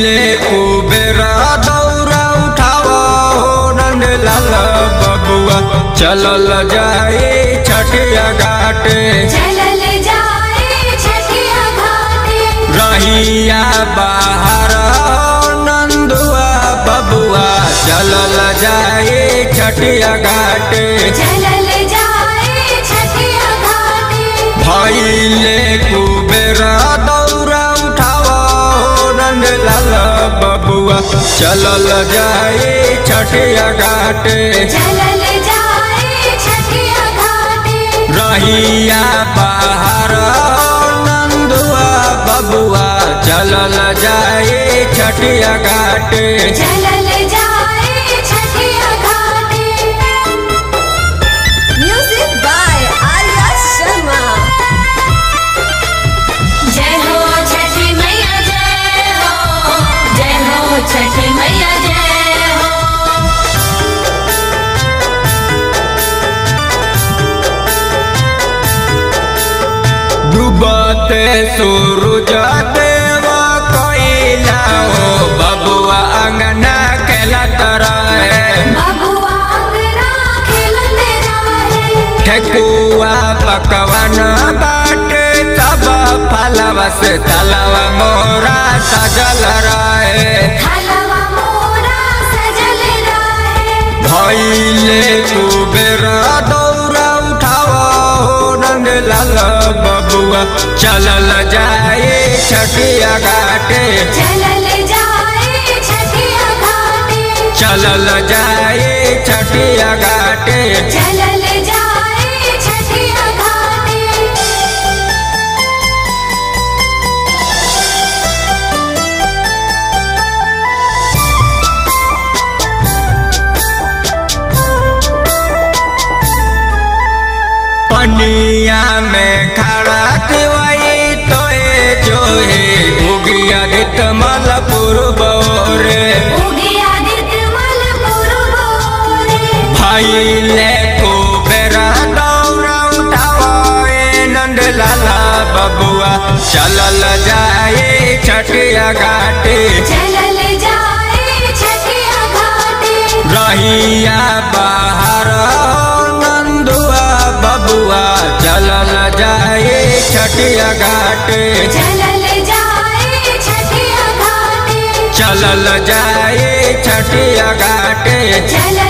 भैले कुबेरा दौरा उठावा हो नंद लाल बबुआ चलल जाए छठिया घाटे चलल जाए छठिया घाटे रहिया बाहर नंदुआ बबुआ चलल जाए छठिया घाटे चलल जाए छठिया घाटे भैले कुबेरा दौरा उठावा हो नंद लाल बबुआ चलल जाए छठिया घाटे चलल जाए छठिया घाटे रहिया बाहर नंदुआ बबुआ चलल जाए छठिया घाटे चलल जाए छठिया घाटे म्यूजिक बाय आर्या शर्मा जय हो छठी मैया जय हो जय हो छठी मैया जय हो डूबते सूरज देव कोइला हो बबुआ अंगना खेलत रहे बबुआ अंगना खेलत रहे ठेकुआ पकवन बाटे तब फलवा से तलवा मोरा सजल रहे हलवा मोरा सजल रहे भैले कुबेर दौरा उठावा हो नंद लाल बबुआ चलल जाए छठिया घाटे चलल जाए छठिया घाटे चलल जाए छठिया घाटे चलल जाए छठिया घाटे पनिया में खड़ा दिवाई तोए जो है उगिया दित मलपुर बोरे उगिया निर्मल पुरबोरे भैले कुबेरा दौरा उठावे नंद लाला बबुआ चलल जाए छठिया घाटे चलल जाए छठिया घाटे रहिया बाहर नंदुआ बबुआ चलल जाए छठिया घाटे चलल जाए छठिया घाटे चलल जाए छठिया घाटे चलल